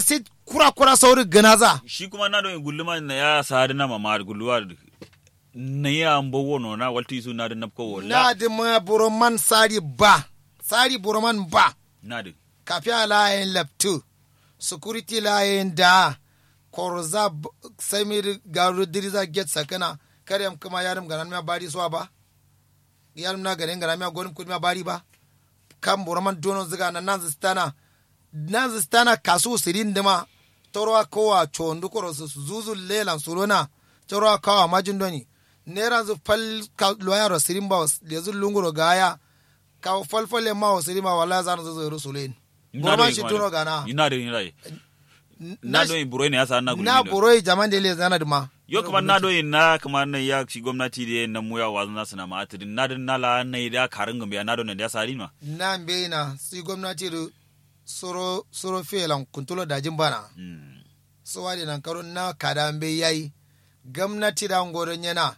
sai kura kura sauri ganaza shi kuma na don gulluma na ya sadi na mama gulluwa na ya ambo wono na walti su na da napko wala na di ma buroman sari ba sari buroman ba na da kafiya layin laptu security layin da korza b- samir garu diriza get sakana karyam kuma yarim ganan ma bari suwa ba yarim na ganin ganan ma gonim kudi ma bari ba kan buroman dono ziga na nan zistana nan zistana kasu sirin dima torwa kowa chondu koro su zuzu lelan surona torwa kawa majin doni nera zu fal ka loyaro sirin ba lezu lunguro gaya ka falfale ma wa sirin ba wala zan zuzu rusulen buroman shi tuno gana ina da ina na don buro ne ya sa na gulmi na do. buroi jaman da le zana duma yo kuma na do na kuma na ya shi gwamnati da na mu ya wazu na sana ma atidin na da na la na da karin gambe na do ne da sari ma na mbe na si gwamnati da soro soro felan kuntulo dajin bana Mm. so wadi nan karo na kada mbe yayi gwamnati da ngoron yana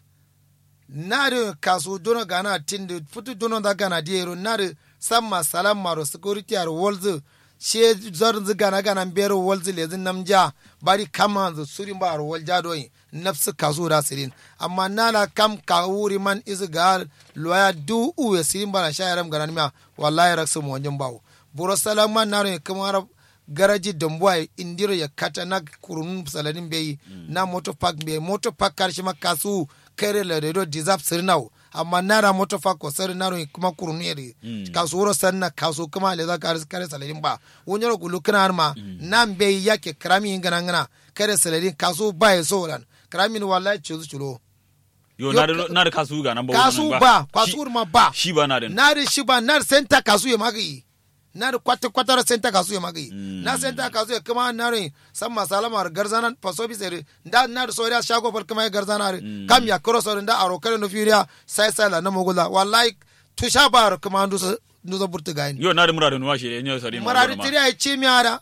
na da kasu dono gana tindi futu dono da gana diero na da samma salam maro security ar wolzu she zorin zu gana gana bero wolzu lezin namja bari kama zu surin ba ar wolja doyi nafsu kasu da sirin amma nana kam ka wuri man izu ga loya du uwe sirin bana shayaram gana ma wallahi raksu mo wanjin bawo buro salam man naro kamar garaji dambuwa indiro ya kata na kurun saladin bai na moto park bai moto park karshe ma kasu kare la redo deserve sirnau amma nara moto park ko sir naro kuma kurun yeri kasu wuro sanna kasu kuma le za kare kare saladin ba wonyoro gulu kana ma nan bai yake krami ngana ngana kare saladin kasu ba ya so ran krami ni wallahi chuzu chulo yo Yo, na da na da kasu ga nan ba kasu wannan ba Shi- kasu ma ba shi ba na da nari shiba nari senta kasu ya magi nari kwata kwata ra senta kasu ya magi na senta kasu ya kuma nari san masala mar garzana paso bi sere nda nari so ya shago fal kuma ya garzana re kam ya koro so nda aro kare no firia sai sai la na mogula wallahi tusha bar kuma ndu so ndu so burtu gain yo na da mura da nuwa shi ne sari ma marari ma. tiri ay chimi ara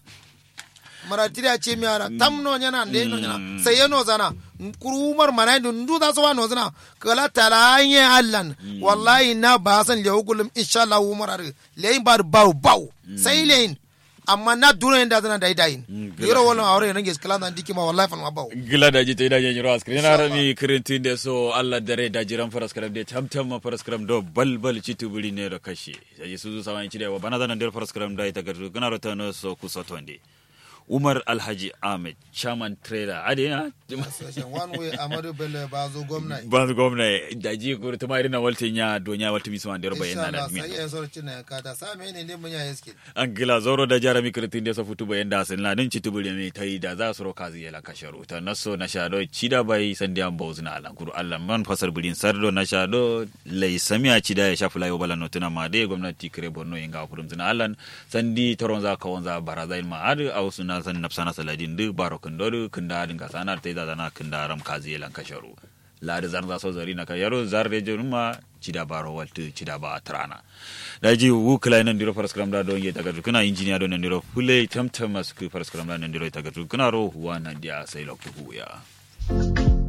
marari tiri ay chimi ara tam no nyana nde no nyana sai yano zana kuru umar manai ndu ndu da so wa no zana kala tala anye allan wallahi na ba san le ugulum insha Allah umar ar le bar baw baw sai lein amma na duro inda zana dai dai yoro wala awre nange skala nan dikima wallahi fan ma baw gila da jita ida janyi ras krena rami kirintin da so Allah dare da jiran faras karam da tamtam ma faras karam do bal bal citu buri ne da kashi sai su zu sawan ci da wa bana zanan da faras karam da ita gardu gana rota no so ku so tonde Umar Alhaji Ahmed chairman trader ade na one way amadu bello ba zo gwamna ban gwamna da ji ko ta mai na waltin ya donya waltin mi so an da roba insha yana Allah da sai mi yan sorci na ka ta sa me ne ne mun ya yeske an gila zoro da jarami kritin da sa futu bayan da sun ladin ci tubuli mai tai da za su roka zai la kasharu ta naso na shado cida bai san da an bozuna alan kuru Allah man fasar bulin sardo na shado lai samiya cida ya shafi layo bala notuna ma dai gwamnati kire borno inga kurum zina alan sandi toron za ka wanza baraza ilma adu a wasu na san nafsana saladin duk baro kundoru kunda din ka sanar tai da zana kunda ram kazi lan kasharu ladi zan za so zari na ka yaro zar de jonuma cida baro waltu cida ba trana daji wu kala nan diro faras kram da don ye daga kuna injiniya don nan diro fule tamtam masku faras kram da nan diro daga kuna ro huwa nan dia sai lokku ya